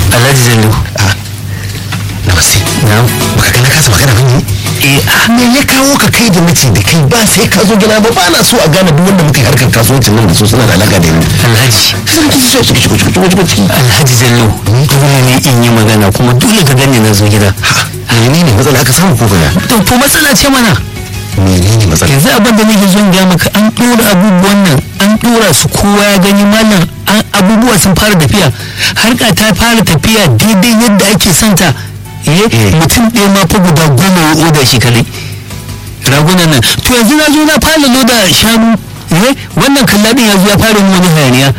alhaji jallo na wasi na'am baka ga na kasa magana ba ne eh ah, me ya kawo ka kai da nace da kai ba sai ka zo gina ba ba na so a gane duk wanda muka yi harkar kasuwancin nan da su suna da alaka da ni alhaji sai ka so ciki ciki ciki ciki ciki alhaji jallo dole ne in yi magana kuma dole ka gani na zo gida menene matsala aka samu ko kaya to to matsala ce mana menene matsala yanzu abin da nake son gaya maka an ɗora abubuwan nan an ɗora su kowa ya gani malam an abubuwa sun fara tafiya harka ta fara tafiya daidai yadda ake son ta eh Eh. mutum ɗaya ma fa guda goma ya oda shi kadai ragunan nan to yanzu na zo na fara loda shanu eh wannan kalladin ya zo ya fara yin wani hayaniya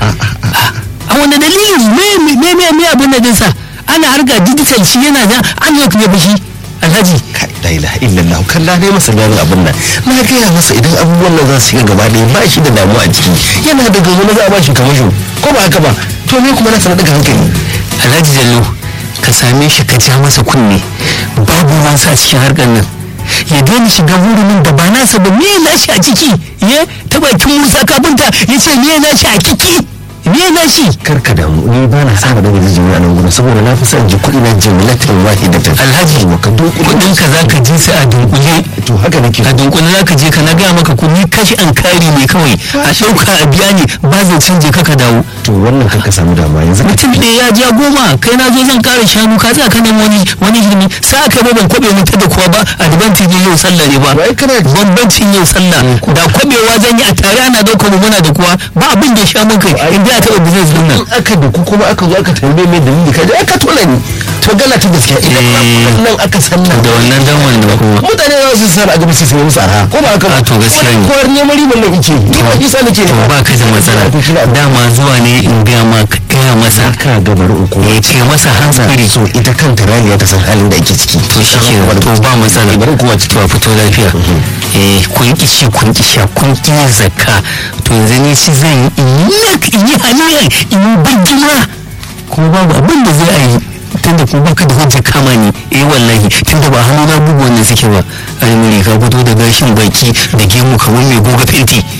a wani dalilin me me me me abin da dinsa ana harka digital shi yana da an yi kuma bashi alhaji kai la ilaha illallah kalla ne masa gano abin nan na gaya masa idan abubuwan nan za su yi gaba ɗaya ba shi da damuwa a ciki yana da gazo na za a ba shi kamasho ko ba haka ba to ne kuma na sanar daga hankali alhaji jallo ka same shi ka ja masa kunne babu wasa cikin harkar nan ya daina shiga hurumin da ba nasa ba me na shi a ciki ya ta bakin musa kafinta ya ce me na shi a kiki me na shi karka damu ni ba na saba daga jijimi a nan gurin saboda na fi son ji kuɗi na jimlatin wahidatan alhaji wa ka dunkule kudin ka za ka ji su a dunkule to haka nake a dunkule za ka je ka na gaya maka kudi kashi an kari ne kawai a ɗauka a biya ne ba zai canje ka ka dawo to wannan kan ka samu damuwa yanzu ka mutum ɗaya ya ja goma kai na zo zan ƙara shanu ka tsaya ka nemi wani wani hirmi sa aka ba ban kwabe mutu da kuwa ba advantage yau sallah ne ba Wai kana ji- bambancin yau sallah da kwabewa zan yi a tare ana ɗaukar mu muna da kuwa ba abin da ya sha mun kai in da ta taɓa business din nan in aka da ku kuma aka zo aka tambaye mai dalili ka je aka tola ni to gala ta gaskiya idan Eh. nan aka san nan da wannan dan wanda kuma mutane za su sana a gaba sai sai musu arha ko ba haka ba A to gaskiya ne. kowar neman riban nan yake ni ba isa nake to ba ka da matsala dama zuwa ne in gaya ma ka gaya masa ka ga bari uku ya ce masa hankali so ita kanta raliya ta san halin da ake ciki to shi ke to ba matsala bari kuma to a fito lafiya eh kun ki ci kun ki sha kun ki yin zakka to yanzu ni shi zan yi in yi nak in yi haliyar in yi birgima kuma babu abin da zai a yi tunda kuma baka da hujjar kama ni eh wallahi tunda ba hannu na bugu wannan suke ba ai muri ka fito da gashin baki da gemu kamar mai goga fenti